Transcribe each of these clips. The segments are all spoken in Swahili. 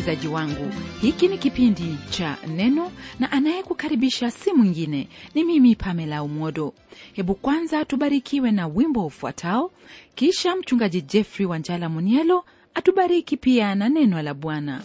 msikilizaji wangu hiki ni kipindi cha neno na anayekukaribisha si mwingine ni mimi pamela umodo hebu kwanza tubarikiwe na wimbo ufuatao kisha mchungaji jeffrey wanjala munielo atubariki pia na neno la bwana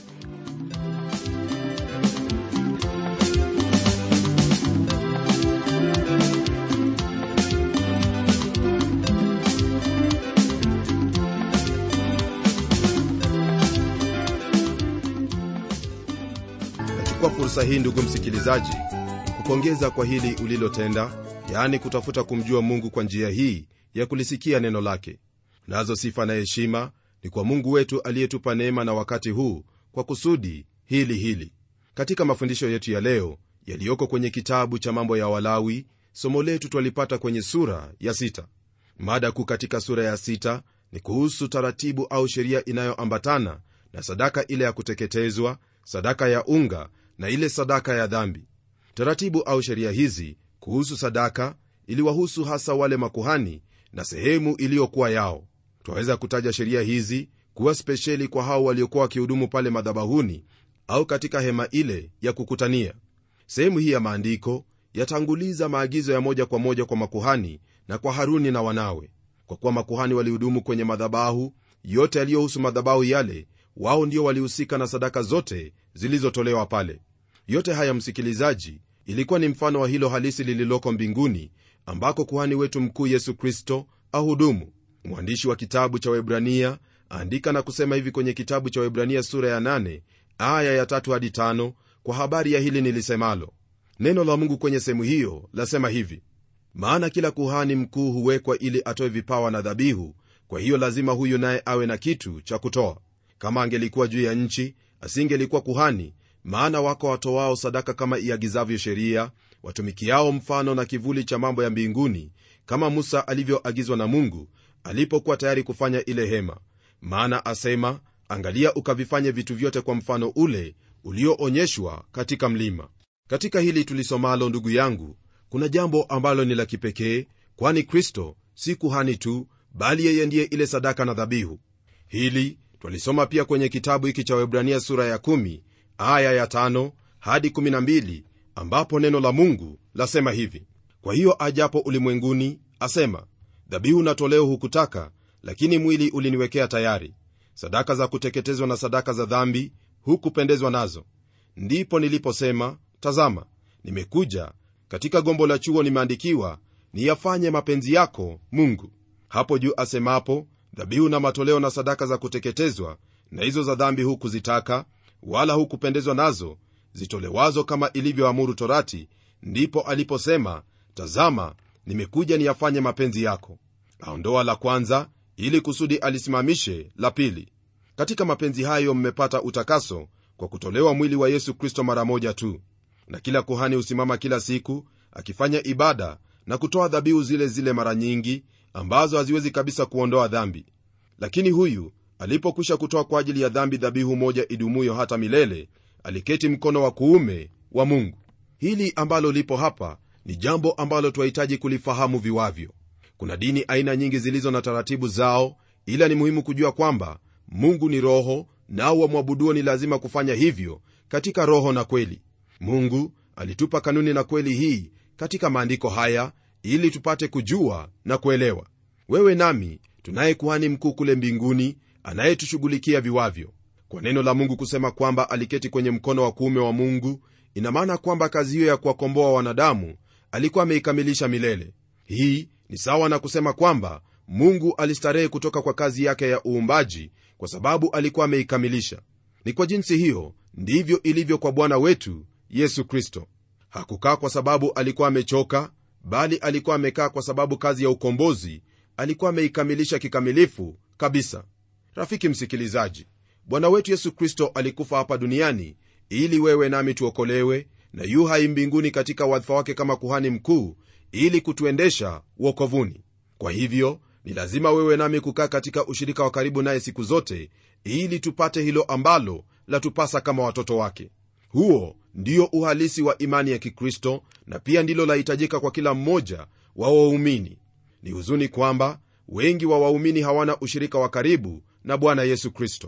Nachukua fursa hii ndugu msikilizaji, kupongeza kwa hili ulilotenda, yaani kutafuta kumjua Mungu kwa njia hii ya kulisikia neno lake. Nazo sifa na heshima ni kwa Mungu wetu aliyetupa neema na wakati huu kwa kusudi hili hili. Katika mafundisho yetu ya leo yaliyoko kwenye kitabu cha Mambo ya Walawi, somo letu twalipata kwenye sura ya sita. Mada kuu katika sura ya sita ni kuhusu taratibu au sheria inayoambatana na sadaka ile ya kuteketezwa, sadaka ya unga na ile sadaka ya dhambi. Taratibu au sheria hizi kuhusu sadaka iliwahusu hasa wale makuhani na sehemu iliyokuwa yao. Twaweza kutaja sheria hizi kuwa spesheli kwa hao waliokuwa wakihudumu pale madhabahuni au katika hema ile ya kukutania. Sehemu hii ya maandiko yatanguliza maagizo ya moja kwa moja kwa makuhani na kwa Haruni na wanawe. Kwa kuwa makuhani walihudumu kwenye madhabahu yote yaliyohusu madhabahu yale, wao ndio walihusika na sadaka zote zilizotolewa pale. Yote haya, msikilizaji, ilikuwa ni mfano wa hilo halisi lililoko mbinguni, ambako kuhani wetu mkuu Yesu Kristo ahudumu. Mwandishi wa kitabu cha Waebrania aandika na kusema hivi kwenye kitabu cha Waebrania sura ya 8 aya ya 3 hadi 5 kwa habari ya hili nilisemalo. Neno la Mungu kwenye sehemu hiyo lasema hivi: maana kila kuhani mkuu huwekwa ili atoe vipawa na dhabihu, kwa hiyo lazima huyu naye awe na kitu cha kutoa. Kama angelikuwa juu ya nchi, asingelikuwa kuhani, maana wako watoao sadaka kama iagizavyo sheria, watumikiao mfano na kivuli cha mambo ya mbinguni, kama Musa alivyoagizwa na Mungu alipokuwa tayari kufanya ile hema. Maana asema, angalia ukavifanye vitu vyote kwa mfano ule ulioonyeshwa katika mlima. Katika hili tulisomalo, ndugu yangu, kuna jambo ambalo ni la kipekee, kwani Kristo si kuhani tu, bali yeye ndiye ile sadaka na dhabihu. Hili twalisoma pia kwenye kitabu hiki cha Waebrania sura ya 10 aya ya 5 hadi 12, ambapo neno la Mungu lasema hivi: kwa hiyo ajapo ulimwenguni asema, dhabihu na toleo hukutaka, lakini mwili uliniwekea tayari; sadaka za kuteketezwa na sadaka za dhambi hukupendezwa nazo. Ndipo niliposema, tazama, nimekuja; katika gombo la chuo nimeandikiwa, niyafanye mapenzi yako Mungu. Hapo juu asemapo dhabihu na matoleo na sadaka za kuteketezwa na hizo za dhambi hukuzitaka, wala hukupendezwa nazo, zitolewazo kama ilivyoamuru Torati, ndipo aliposema, tazama, nimekuja niyafanye mapenzi yako. Aondoa la kwanza ili kusudi alisimamishe la pili. Katika mapenzi hayo mmepata utakaso kwa kutolewa mwili wa Yesu Kristo mara moja tu. Na kila kuhani husimama kila siku akifanya ibada na kutoa dhabihu zile zile mara nyingi ambazo haziwezi kabisa kuondoa dhambi. Lakini huyu alipokwisha kutoa kwa ajili ya dhambi dhabihu moja idumuyo hata milele, aliketi mkono wa kuume wa Mungu. Hili ambalo lipo hapa ni jambo ambalo twahitaji kulifahamu viwavyo. Kuna dini aina nyingi zilizo na taratibu zao, ila ni muhimu kujua kwamba Mungu ni Roho, nao wamwabuduo ni lazima kufanya hivyo katika roho na kweli. Mungu alitupa kanuni na kweli hii katika maandiko haya ili tupate kujua na kuelewa. Wewe nami tunaye kuhani mkuu kule mbinguni anayetushughulikia viwavyo. Kwa neno la Mungu kusema kwamba aliketi kwenye mkono wa kuume wa Mungu, ina maana kwamba kazi hiyo ya kuwakomboa wanadamu alikuwa ameikamilisha milele. Hii ni sawa na kusema kwamba Mungu alistarehe kutoka kwa kazi yake ya uumbaji kwa sababu alikuwa ameikamilisha. Ni kwa jinsi hiyo ndivyo ilivyo kwa Bwana wetu Yesu Kristo. Hakukaa kwa sababu alikuwa amechoka bali alikuwa amekaa kwa sababu kazi ya ukombozi alikuwa ameikamilisha kikamilifu kabisa. Rafiki msikilizaji, Bwana wetu Yesu Kristo alikufa hapa duniani ili wewe nami tuokolewe, na yu hai mbinguni katika wadhifa wake kama kuhani mkuu ili kutuendesha uokovuni. Kwa hivyo ni lazima wewe nami kukaa katika ushirika wa karibu naye siku zote, ili tupate hilo ambalo latupasa kama watoto wake. Huo ndio uhalisi wa imani ya Kikristo na pia ndilo lahitajika kwa kila mmoja wa waumini. Ni huzuni kwamba wengi wa waumini hawana ushirika wa karibu na Bwana Yesu Kristo.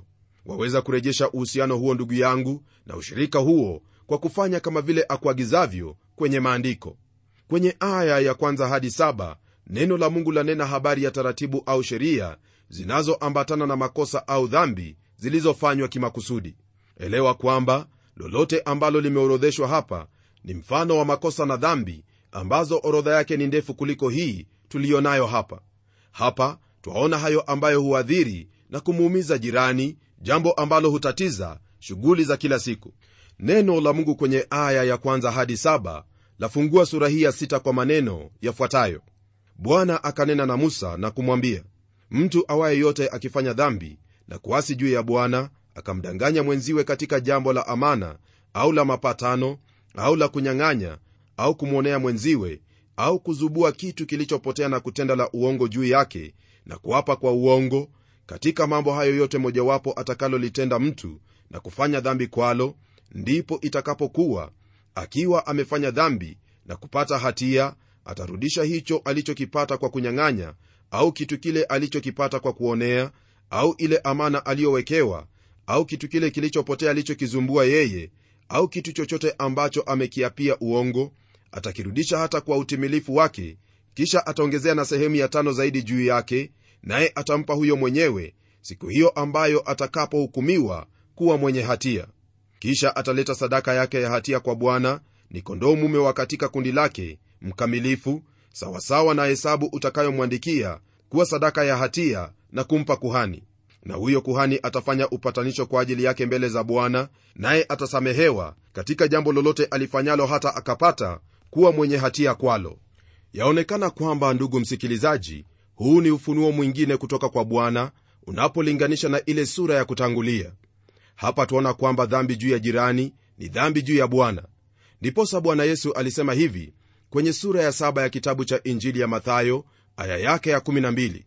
waweza kurejesha uhusiano huo ndugu yangu na ushirika huo kwa kufanya kama vile akuagizavyo kwenye maandiko kwenye aya ya kwanza hadi saba neno la mungu lanena habari ya taratibu au sheria zinazoambatana na makosa au dhambi zilizofanywa kimakusudi elewa kwamba lolote ambalo limeorodheshwa hapa ni mfano wa makosa na dhambi ambazo orodha yake ni ndefu kuliko hii tuliyonayo hapa hapa twaona hayo ambayo huadhiri na kumuumiza jirani jambo ambalo hutatiza shughuli za kila siku neno la mungu kwenye aya ya kwanza hadi saba lafungua sura hii ya sita kwa maneno yafuatayo bwana akanena na musa na kumwambia mtu awaye yote akifanya dhambi na kuasi juu ya bwana akamdanganya mwenziwe katika jambo la amana au la mapatano au la kunyang'anya au kumwonea mwenziwe au kuzubua kitu kilichopotea na kutenda la uongo juu yake na kuapa kwa uongo katika mambo hayo yote mojawapo atakalolitenda mtu na kufanya dhambi kwalo ndipo itakapokuwa akiwa amefanya dhambi na kupata hatia atarudisha hicho alichokipata kwa kunyang'anya au kitu kile alichokipata kwa kuonea au ile amana aliyowekewa au kitu kile kilichopotea alichokizumbua yeye au kitu chochote ambacho amekiapia uongo atakirudisha hata kwa utimilifu wake kisha ataongezea na sehemu ya tano zaidi juu yake naye atampa huyo mwenyewe siku hiyo ambayo atakapohukumiwa kuwa mwenye hatia kisha ataleta sadaka yake ya hatia kwa bwana ni kondoo mume wa katika kundi lake mkamilifu sawasawa na hesabu utakayomwandikia kuwa sadaka ya hatia na kumpa kuhani na huyo kuhani atafanya upatanisho kwa ajili yake mbele za bwana naye atasamehewa katika jambo lolote alifanyalo hata akapata kuwa mwenye hatia kwalo yaonekana kwamba ndugu msikilizaji huu ni ufunuo mwingine kutoka kwa bwana unapolinganisha na ile sura ya kutangulia hapa tuona kwamba dhambi juu ya jirani ni dhambi juu ya bwana ndiposa bwana yesu alisema hivi kwenye sura ya saba ya kitabu cha injili ya mathayo aya yake ya 12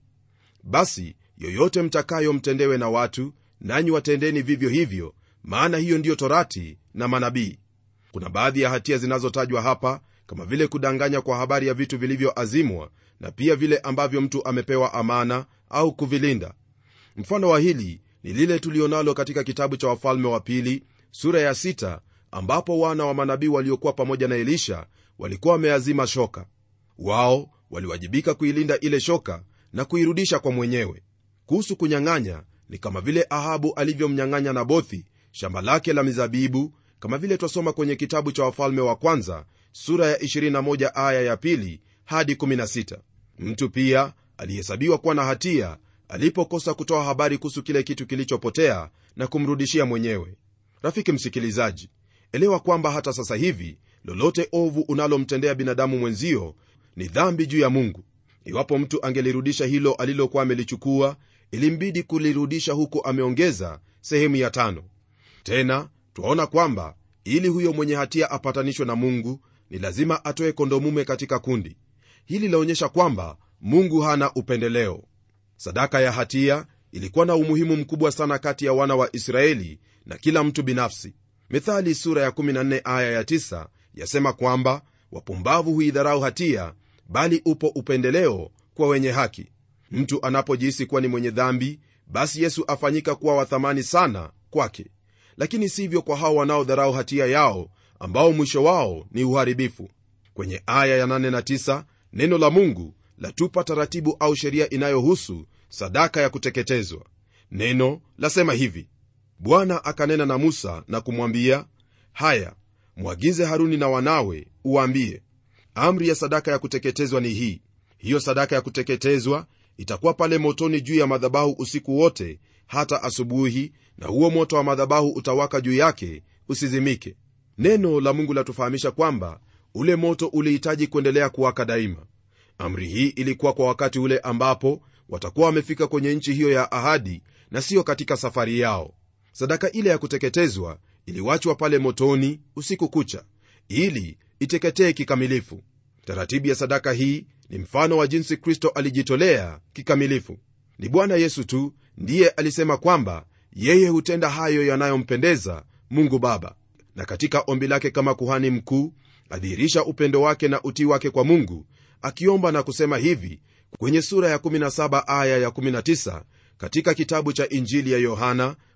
basi yoyote mtakayo mtendewe na watu nanyi watendeni vivyo hivyo maana hiyo ndiyo torati na manabii kuna baadhi ya hatia zinazotajwa hapa kama vile kudanganya kwa habari ya vitu vilivyoazimwa na pia vile ambavyo mtu amepewa amana au kuvilinda mfano wa hili ni lile tulionalo katika kitabu cha wafalme wa pili sura ya sita, ambapo wana wa manabii waliokuwa pamoja na elisha walikuwa wameazima shoka wao waliwajibika kuilinda ile shoka na kuirudisha kwa mwenyewe kuhusu kunyang'anya ni kama vile ahabu alivyomnyang'anya nabothi shamba lake la mizabibu kama vile twasoma kwenye kitabu cha wafalme wa kwanza sura ya 21 aya ya pili hadi 16 mtu pia alihesabiwa kuwa na hatia alipokosa kutoa habari kuhusu kile kitu kilichopotea na kumrudishia mwenyewe rafiki msikilizaji elewa kwamba hata sasa hivi lolote ovu unalomtendea binadamu mwenzio ni dhambi juu ya mungu iwapo mtu angelirudisha hilo alilokuwa amelichukua ilimbidi kulirudisha huku ameongeza sehemu ya tano tena twaona kwamba ili huyo mwenye hatia apatanishwe na mungu ni lazima atoe kondomume katika kundi hili laonyesha kwamba mungu hana upendeleo sadaka ya hatia ilikuwa na umuhimu mkubwa sana kati ya wana wa israeli na kila mtu binafsi mithali sura ya 14 aya ya 9 yasema kwamba wapumbavu huidharau hatia bali upo upendeleo kwa wenye haki mtu anapojihisi kuwa ni mwenye dhambi basi yesu afanyika kuwa wathamani sana kwake lakini sivyo kwa hao wanaodharau hatia yao ambao mwisho wao ni uharibifu kwenye aya ya 8 na 9 neno la mungu latupa taratibu au sheria inayohusu sadaka ya kuteketezwa neno lasema hivi bwana akanena na musa na kumwambia haya mwagize haruni na wanawe uwaambie amri ya sadaka ya kuteketezwa ni hii hiyo sadaka ya kuteketezwa itakuwa pale motoni juu ya madhabahu usiku wote hata asubuhi na huo moto wa madhabahu utawaka juu yake usizimike neno la mungu latufahamisha kwamba ule moto ulihitaji kuendelea kuwaka daima amri hii ilikuwa kwa wakati ule ambapo watakuwa wamefika kwenye nchi hiyo ya ahadi na siyo katika safari yao sadaka ile ya kuteketezwa iliwachwa pale motoni usiku kucha ili iteketee kikamilifu taratibu ya sadaka hii ni mfano wa jinsi kristo alijitolea kikamilifu ni bwana yesu tu ndiye alisema kwamba yeye hutenda hayo yanayompendeza mungu baba na katika ombi lake kama kuhani mkuu adhihirisha upendo wake na utii wake kwa mungu akiomba na kusema hivi kwenye sura ya 17 aya ya 19 katika kitabu cha injili ya yohana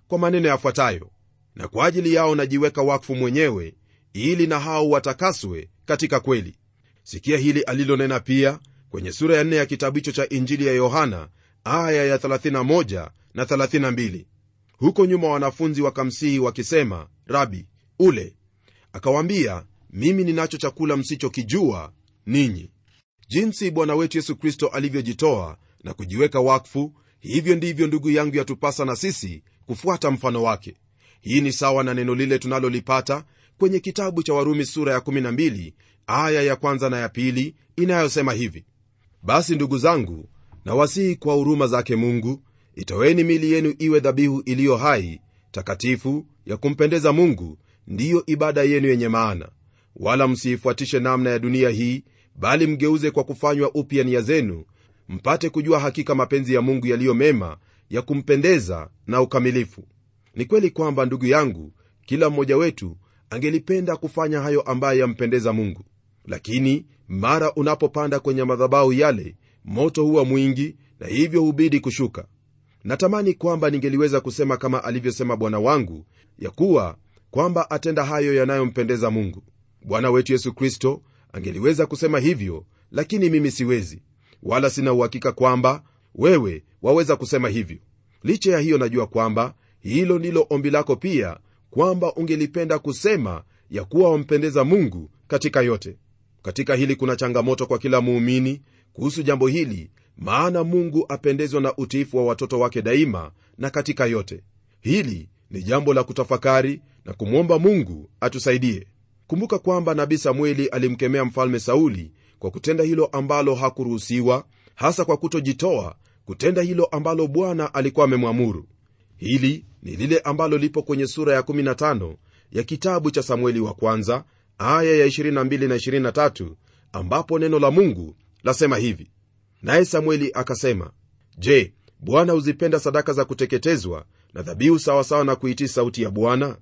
kwa maneno yafuatayo na kwa ajili yao najiweka wakfu mwenyewe ili na hao watakaswe katika kweli sikia hili alilonena pia kwenye sura ya 4 ya kitabu hicho cha injili ya yohana aya ya 31 na 32 huko nyuma wanafunzi wakamsihi wakisema rabi ule akawaambia mimi ninacho chakula msichokijua ninyi jinsi bwana wetu yesu kristo alivyojitoa na kujiweka wakfu hivyo ndivyo ndugu yangu yatupasa na sisi kufuata mfano wake hii ni sawa na neno lile tunalolipata kwenye kitabu cha warumi sura ya 12 aya ya kwanza na ya pili inayosema hivi basi ndugu zangu nawasihi kwa huruma zake mungu itoweni mili yenu iwe dhabihu iliyo hai takatifu ya kumpendeza mungu ndiyo ibada yenu yenye maana wala msiifuatishe namna ya dunia hii bali mgeuze kwa kufanywa upya nia zenu mpate kujua hakika mapenzi ya mungu yaliyo mema ya kumpendeza na ukamilifu ni kweli kwamba ndugu yangu kila mmoja wetu angelipenda kufanya hayo ambaye yampendeza mungu lakini mara unapopanda kwenye madhabahu yale moto huwa mwingi na hivyo hubidi kushuka natamani kwamba ningeliweza kusema kama alivyosema bwana wangu ya kuwa kwamba atenda hayo yanayompendeza mungu bwana wetu yesu kristo angeliweza kusema hivyo lakini mimi siwezi wala sina uhakika kwamba wewe waweza kusema hivyo licha ya hiyo najua kwamba hilo ndilo ombi lako pia kwamba ungelipenda kusema ya kuwa wampendeza mungu katika yote katika hili kuna changamoto kwa kila muumini kuhusu jambo hili maana mungu apendezwa na utiifu wa watoto wake daima na katika yote hili ni jambo la kutafakari na kumwomba mungu atusaidie kumbuka kwamba nabii samueli alimkemea mfalme sauli kwa kutenda hilo ambalo hakuruhusiwa hasa kwa kutojitoa kutenda hilo ambalo bwana alikuwa amemwamuru hili ni lile ambalo lipo kwenye sura ya 15 ya kitabu cha samueli wa kwanza aya ya 22 na 23 ambapo neno la mungu lasema hivi naye samueli akasema je bwana huzipenda sadaka za kuteketezwa na dhabihu sawasawa na kuitii sauti ya bwana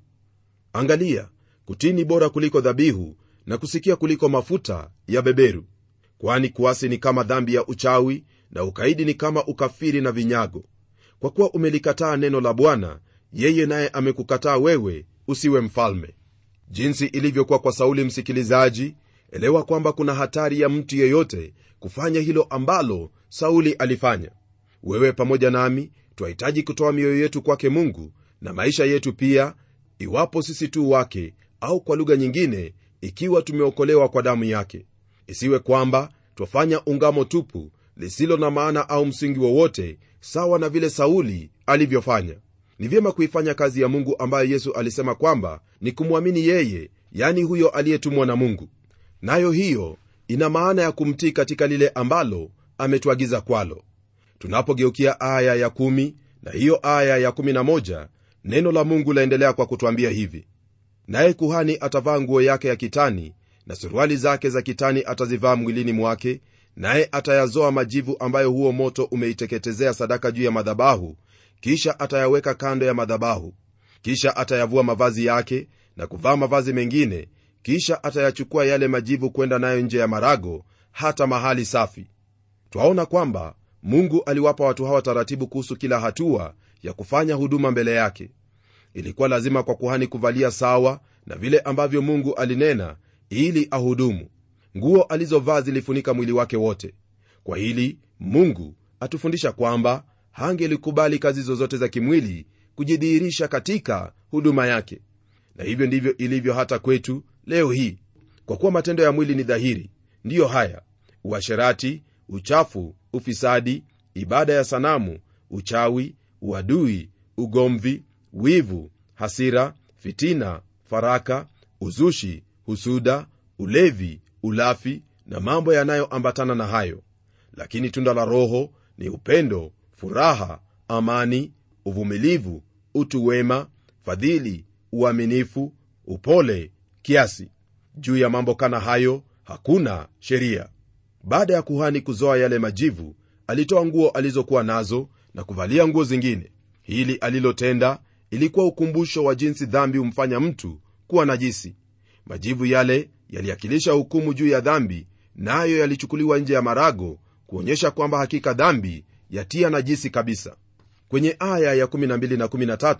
angalia kutii ni bora kuliko dhabihu na kusikia kuliko mafuta ya beberu kwani kuasi ni kama dhambi ya uchawi na ukaidi ni kama ukafiri na vinyago kwa kuwa umelikataa neno la bwana yeye naye amekukataa wewe usiwe mfalme jinsi ilivyokuwa kwa sauli msikilizaji elewa kwamba kuna hatari ya mtu yeyote kufanya hilo ambalo sauli alifanya wewe pamoja nami twahitaji kutoa mioyo yetu kwake mungu na maisha yetu pia iwapo sisi tu wake au kwa lugha nyingine ikiwa tumeokolewa kwa damu yake isiwe kwamba twafanya ungamo tupu lisilo na maana au msingi wowote sawa na vile sauli alivyofanya ni vyema kuifanya kazi ya mungu ambayo yesu alisema kwamba ni kumwamini yeye yani huyo aliyetumwa na mungu nayo hiyo ina maana ya kumtii katika lile ambalo ametuagiza kwalo tunapogeukia aya ya 1 na hiyo aya ya 11 neno la mungu laendelea kwa kutwambia hivi naye kuhani atavaa nguo yake ya kitani na suruali zake za kitani atazivaa mwilini mwake naye atayazoa majivu ambayo huo moto umeiteketezea sadaka juu ya madhabahu kisha atayaweka kando ya madhabahu kisha atayavua mavazi yake na kuvaa mavazi mengine kisha atayachukua yale majivu kwenda nayo nje ya marago hata mahali safi twaona kwamba mungu aliwapa watu hawa taratibu kuhusu kila hatua ya kufanya huduma mbele yake ilikuwa lazima kwa kuhani kuvalia sawa na vile ambavyo mungu alinena ili ahudumu nguo alizovaa zilifunika mwili wake wote kwa hili mungu atufundisha kwamba hangelikubali kazi zozote za kimwili kujidhihirisha katika huduma yake na hivyo ndivyo ilivyo hata kwetu leo hii kwa kuwa matendo ya mwili ni dhahiri ndiyo haya uasherati uchafu ufisadi ibada ya sanamu uchawi uadui ugomvi wivu hasira fitina faraka uzushi husuda ulevi ulafi na mambo yanayoambatana na hayo lakini tunda la roho ni upendo furaha amani uvumilivu utu wema fadhili uaminifu upole kiasi juu ya mambo kana hayo hakuna sheria baada ya kuhani kuzoa yale majivu alitoa nguo alizokuwa nazo na kuvalia nguo zingine hili alilotenda ilikuwa ukumbusho wa jinsi dhambi humfanya mtu kuwa najisi majivu yale yaliakilisha hukumu juu ya dhambi nayo na yalichukuliwa nje ya marago kuonyesha kwamba hakika dhambi yatia najisi kabisa kwenye aya ya 12 na 13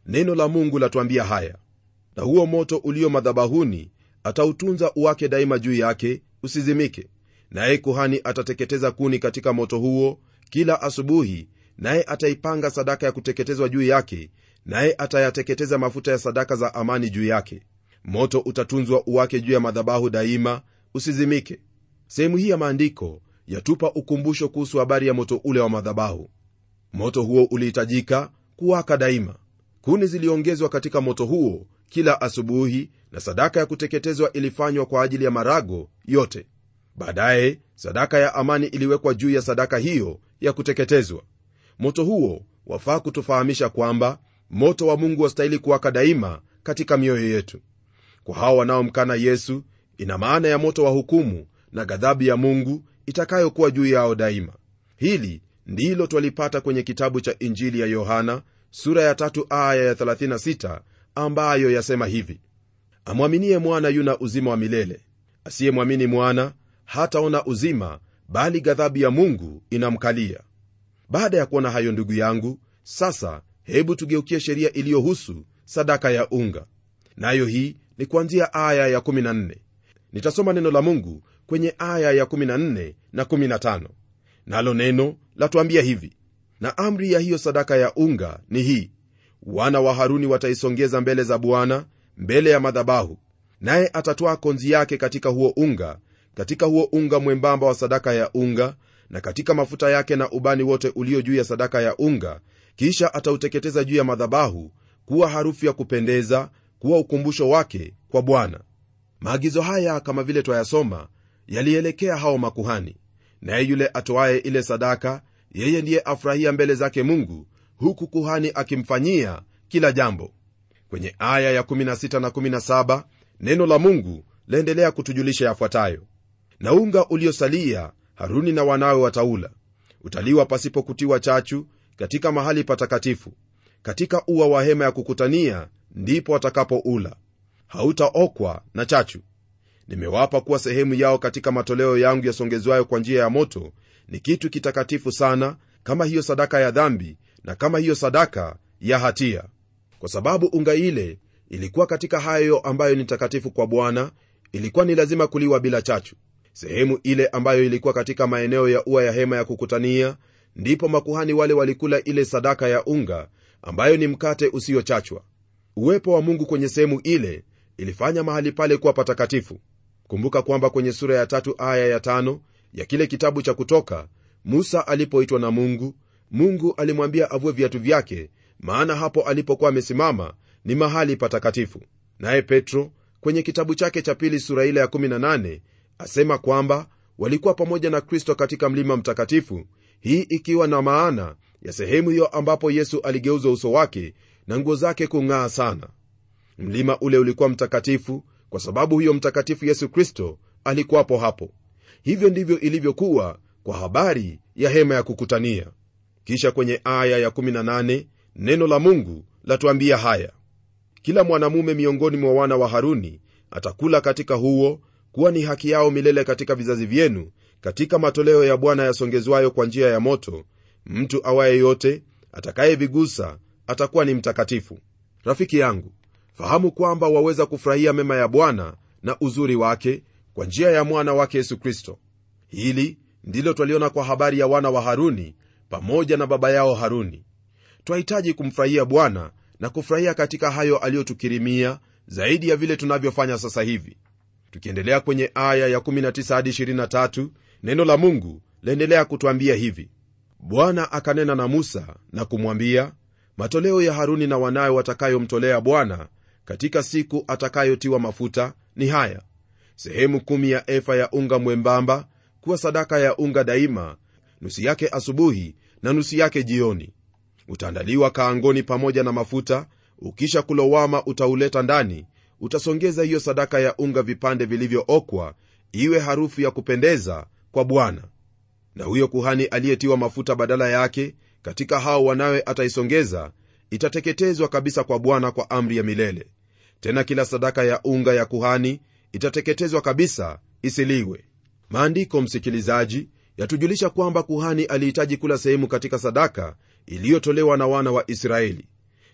neno la mungu latuambia haya na huo moto ulio madhabahuni atautunza uwake daima juu yake usizimike naye kuhani atateketeza kuni katika moto huo kila asubuhi naye ataipanga sadaka ya kuteketezwa juu yake naye atayateketeza mafuta ya sadaka za amani juu yake moto utatunzwa uwake juu ya madhabahu daima usizimike sehemu hii ya maandiko yatupa ukumbusho kuhusu habari ya moto ule wa madhabahu moto huo ulihitajika kuwaka daima kuni ziliongezwa katika moto huo kila asubuhi na sadaka ya kuteketezwa ilifanywa kwa ajili ya marago yote baadaye sadaka ya amani iliwekwa juu ya sadaka hiyo ya kuteketezwa moto huo wafaa kutufahamisha kwamba moto wa mungu wastahili kuwaka daima katika mioyo yetu kwa hao wanaomkana yesu ina maana ya moto wa hukumu na ghadhabu ya mungu itakayokuwa juu yao daima hili ndilo twalipata kwenye kitabu cha injili ya yohana sura ya tatu aya ya 36 ambayo yasema hivi amwaminie mwana yuna uzima wa milele asiyemwamini mwana hataona uzima bali ghadhabu ya mungu inamkalia baada ya kuona hayo ndugu yangu sasa hebu tugeukie sheria iliyohusu sadaka ya unga nayo hii ni kuanzia aya ya 14 nitasoma neno la mungu kwenye aya ya 14 na 15 nalo neno latuambia hivi na amri ya hiyo sadaka ya unga ni hii wana wa haruni wataisongeza mbele za bwana mbele ya madhabahu naye atatwaa konzi yake katika huo unga katika huo unga mwembamba wa sadaka ya unga na katika mafuta yake na ubani wote ulio juu ya sadaka ya unga kisha atauteketeza juu ya madhabahu kuwa harufu ya kupendeza kuwa ukumbusho wake kwa bwana maagizo haya kama vile twayasoma yalielekea hao makuhani naye yule atoaye ile sadaka yeye ndiye afurahia mbele zake mungu huku kuhani akimfanyia kila jambo kwenye aya ya 16 na 17 neno la mungu laendelea kutujulisha yafuatayo na unga uliosalia haruni na wanawe wataula utaliwa pasipo kutiwa chachu katika mahali patakatifu katika ua wa hema ya kukutania ndipo watakapoula hautaokwa na chachu nimewapa kuwa sehemu yao katika matoleo yangu yasongezwayo kwa njia ya moto ni kitu kitakatifu sana kama hiyo sadaka ya dhambi na kama hiyo sadaka ya hatia kwa sababu unga ile ilikuwa katika hayo ambayo ni takatifu kwa bwana ilikuwa ni lazima kuliwa bila chachu sehemu ile ambayo ilikuwa katika maeneo ya ua ya hema ya kukutania ndipo makuhani wale walikula ile sadaka ya unga ambayo ni mkate usiochachwa uwepo wa mungu kwenye sehemu ile ilifanya mahali pale kuwa patakatifu kumbuka kwamba kwenye sura ya tatu aya ya tano ya kile kitabu cha kutoka musa alipoitwa na mungu mungu alimwambia avue viatu vyake maana hapo alipokuwa amesimama ni mahali patakatifu naye petro kwenye kitabu chake cha pili sura ile ya 18 asema kwamba walikuwa pamoja na kristo katika mlima mtakatifu hii ikiwa na maana ya sehemu hiyo ambapo yesu aligeuza uso wake na nguo zake kung'aa sana mlima ule ulikuwa mtakatifu kwa sababu huyo mtakatifu yesu kristo alikuwapo hapo hivyo ndivyo ilivyokuwa kwa habari ya hema ya kukutania kisha kwenye aya ya 18 neno la mungu latuambia haya kila mwanamume miongoni mwa wana wa haruni atakula katika huo kuwa ni haki yao milele katika vizazi vyenu katika matoleo ya bwana yasongezwayo kwa njia ya moto mtu awaye yote atakayevigusa atakuwa ni mtakatifu rafiki yangu fahamu kwamba waweza kufurahia mema ya bwana na uzuri wake kwa njia ya mwana wake yesu kristo hili ndilo twaliona kwa habari ya wana wa haruni pamoja na baba yao haruni twahitaji kumfurahia bwana na kufurahia katika hayo aliyotukirimia zaidi ya vile tunavyofanya sasa hivi tukiendelea kwenye aya ya 19 hadi 23 neno la mungu laendelea kutwambia hivi bwana akanena na musa na kumwambia matoleo ya haruni na wanawe watakayomtolea bwana katika siku atakayotiwa mafuta ni haya sehemu kumi ya efa ya unga mwembamba kuwa sadaka ya unga daima nusu yake asubuhi na nusu yake jioni utaandaliwa kaangoni pamoja na mafuta ukisha kulowama utauleta ndani utasongeza hiyo sadaka ya unga vipande vilivyookwa iwe harufu ya kupendeza kwa bwana na huyo kuhani aliyetiwa mafuta badala yake katika hao wanawe ataisongeza itateketezwa kabisa kwa bwana kwa amri ya milele tena kila sadaka ya unga ya kuhani itateketezwa kabisa isiliwe maandiko msikilizaji yatujulisha kwamba kuhani alihitaji kula sehemu katika sadaka iliyotolewa na wana wa israeli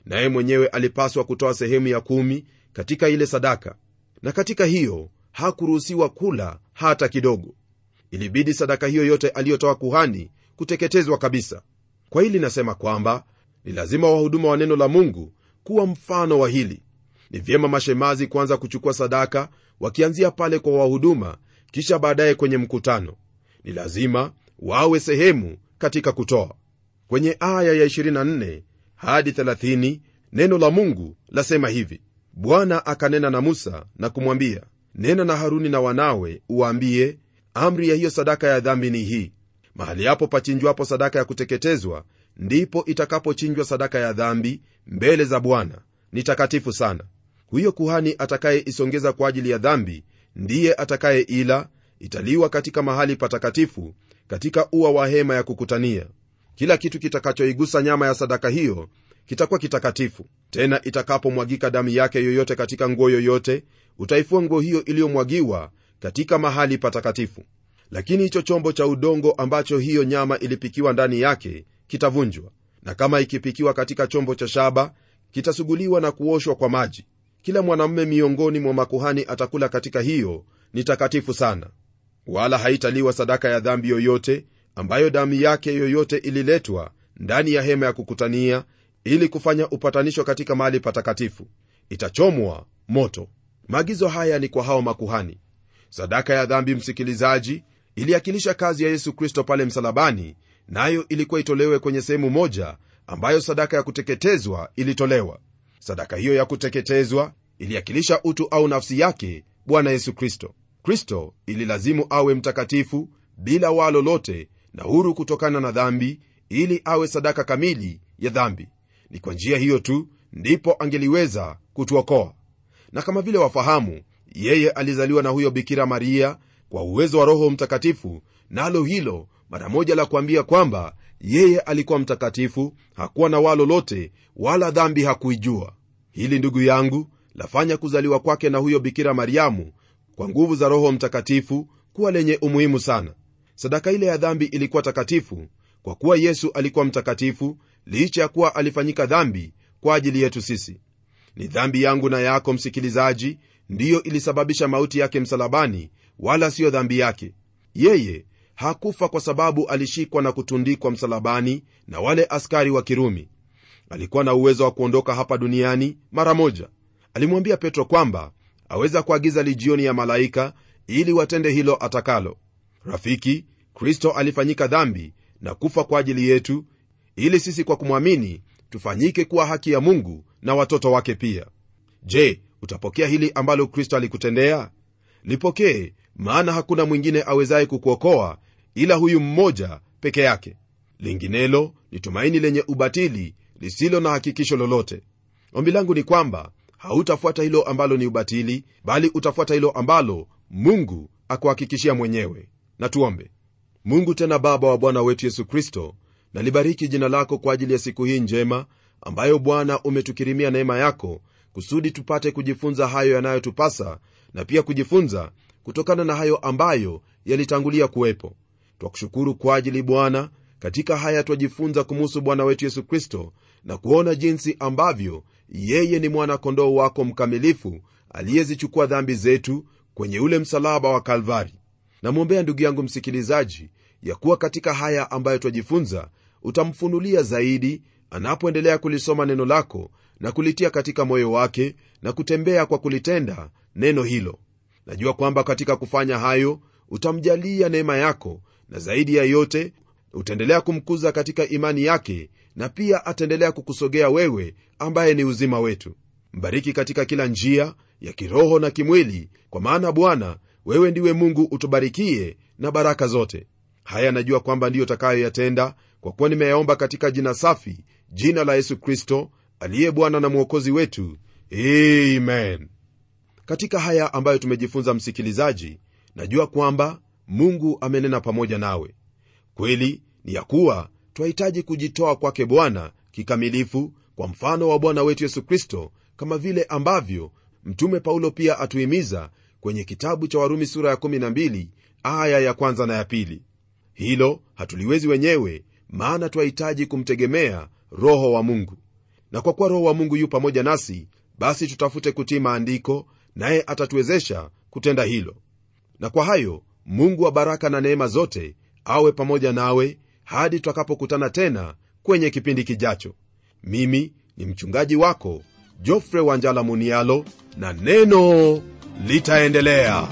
naye mwenyewe alipaswa kutoa sehemu ya kumi katika ile sadaka na katika hiyo hakuruhusiwa kula hata kidogo ilibidi sadaka hiyo yote aliyotoa kuhani kuteketezwa kabisa kwa hili nasema kwamba ni lazima wahuduma wa neno la mungu kuwa mfano wa hili ni vyema mashemazi kuanza kuchukua sadaka wakianzia pale kwa wahuduma kisha baadaye kwenye mkutano ni lazima wawe sehemu katika kutoa kwenye aya ya 24 hadi 30 neno la mungu lasema hivi bwana akanena na musa na kumwambia nena na haruni na wanawe uwaambie amri ya hiyo sadaka ya dhambi ni hii mahali hapo pachinjwapo sadaka ya kuteketezwa ndipo itakapochinjwa sadaka ya dhambi mbele za bwana ni takatifu sana huyo kuhani atakayeisongeza kwa ajili ya dhambi ndiye atakayeila italiwa katika mahali patakatifu katika ua wa hema ya kukutania kila kitu kitakachoigusa nyama ya sadaka hiyo kitakuwa kitakatifu tena itakapomwagika damu yake yoyote katika nguo yoyote utaifua nguo hiyo iliyomwagiwa katika mahali patakatifu lakini hicho chombo cha udongo ambacho hiyo nyama ilipikiwa ndani yake kitavunjwa na kama ikipikiwa katika chombo cha shaba kitasuguliwa na kuoshwa kwa maji kila mwanamume miongoni mwa makuhani atakula katika hiyo ni takatifu sana wala haitaliwa sadaka ya dhambi yoyote ambayo damu yake yoyote ililetwa ndani ya hema ya kukutania ili kufanya upatanisho katika mahali patakatifu itachomwa moto maagizo haya ni kwa hao makuhani sadaka ya dhambi msikilizaji iliakilisha kazi ya yesu kristo pale msalabani nayo na ilikuwa itolewe kwenye sehemu moja ambayo sadaka ya kuteketezwa ilitolewa sadaka hiyo ya kuteketezwa iliakilisha utu au nafsi yake bwana yesu kristo kristo ililazimu awe mtakatifu bila waa lolote na huru kutokana na dhambi ili awe sadaka kamili ya dhambi ni kwa njia hiyo tu ndipo angeliweza kutuokoa na kama vile wafahamu yeye alizaliwa na huyo bikira maria kwa uwezo wa roho mtakatifu nalo na hilo mara moja la kuambia kwamba yeye alikuwa mtakatifu hakuwa na waa lolote wala dhambi hakuijua hili ndugu yangu lafanya kuzaliwa kwake na huyo bikira mariamu kwa nguvu za roho mtakatifu kuwa lenye umuhimu sana sadaka ile ya dhambi ilikuwa takatifu kwa kuwa yesu alikuwa mtakatifu licha ya kuwa alifanyika dhambi kwa ajili yetu sisi ni dhambi yangu na yako msikilizaji ndiyo ilisababisha mauti yake msalabani wala siyo dhambi yake yeye hakufa kwa sababu alishikwa na kutundikwa msalabani na wale askari wa kirumi alikuwa na uwezo wa kuondoka hapa duniani mara moja alimwambia petro kwamba aweza kuagiza lijioni ya malaika ili watende hilo atakalo rafiki kristo alifanyika dhambi na kufa kwa ajili yetu ili sisi kwa kumwamini tufanyike kuwa haki ya mungu na watoto wake pia je utapokea hili ambalo kristo alikutendea lipokee maana hakuna mwingine awezaye kukuokoa ila huyu mmoja peke yake linginelo ni tumaini lenye ubatili lisilo na hakikisho lolote ombi langu ni kwamba hautafuata hilo ambalo ni ubatili bali utafuata hilo ambalo mungu akuhakikishia mwenyewe na tuombe mungu tena baba wa bwana wetu yesu kristo nalibariki jina lako kwa ajili ya siku hii njema ambayo bwana umetukirimia neema yako kusudi tupate kujifunza hayo yanayotupasa na pia kujifunza kutokana na hayo ambayo yalitangulia kuwepo twakushukuru kwa ajili bwana katika haya twajifunza kumuhusu bwana wetu yesu kristo na kuona jinsi ambavyo yeye ni mwana-kondoo wako mkamilifu aliyezichukua dhambi zetu kwenye ule msalaba wa kalvari namwombea ndugu yangu msikilizaji ya kuwa katika haya ambayo twajifunza utamfunulia zaidi anapoendelea kulisoma neno lako na kulitia katika moyo wake na kutembea kwa kulitenda neno hilo najua kwamba katika kufanya hayo utamjalia neema yako na zaidi ya yote utaendelea kumkuza katika imani yake na pia ataendelea kukusogea wewe ambaye ni uzima wetu mbariki katika kila njia ya kiroho na kimwili kwa maana bwana wewe ndiwe mungu utubarikie na baraka zote haya najua kwamba ndiyo takayoyatenda kwa kuwa nimeyaomba katika jina safi jina la yesu kristo aliye bwana na mwokozi wetu amen katika haya ambayo tumejifunza msikilizaji najua kwamba mungu amenena pamoja nawe kweli ni ya kuwa twahitaji kujitoa kwake bwana kikamilifu kwa mfano wa bwana wetu yesu kristo kama vile ambavyo mtume paulo pia atuhimiza kwenye kitabu cha warumi sura ya 12 aya ya kwanza na ya pili hilo hatuliwezi wenyewe maana twahitaji kumtegemea roho wa mungu na kwa kuwa roho wa mungu yu pamoja nasi basi tutafute kutii maandiko naye atatuwezesha kutenda hilo na kwa hayo mungu wa baraka na neema zote awe pamoja nawe hadi tutakapokutana tena kwenye kipindi kijacho mimi ni mchungaji wako jofre wanjala munialo na neno litaendelea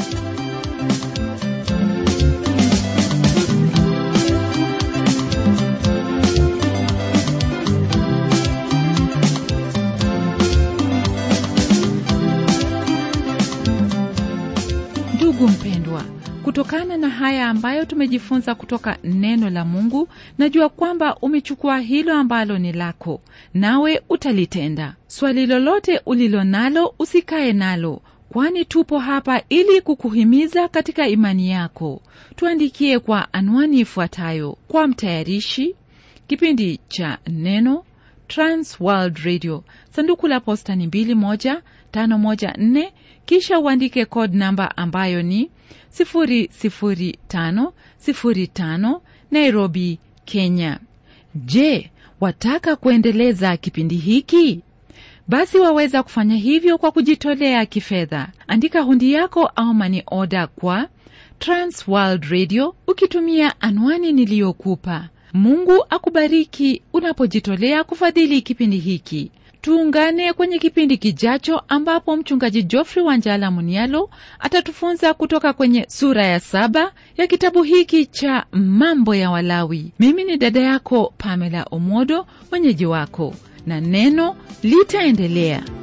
ndugu mpendwa kutokana na haya ambayo tumejifunza kutoka neno la mungu najua kwamba umechukua hilo ambalo ni lako nawe utalitenda swali lolote ulilo nalo usikae nalo kwani tupo hapa ili kukuhimiza katika imani yako tuandikie kwa anwani ifuatayo kwa mtayarishi kipindi cha neno trans world radio sanduku la posta ni 21514 kisha uandike code namba ambayo ni 00505 nairobi kenya je wataka kuendeleza kipindi hiki basi waweza kufanya hivyo kwa kujitolea kifedha andika hundi yako au mani oda kwa trans world radio ukitumia anwani niliyokupa mungu akubariki unapojitolea kufadhili kipindi hiki tuungane kwenye kipindi kijacho ambapo mchungaji Geoffrey Wanjala Munialo atatufunza kutoka kwenye sura ya saba ya kitabu hiki cha mambo ya Walawi. Mimi ni dada yako Pamela Omodo, mwenyeji wako, na neno litaendelea.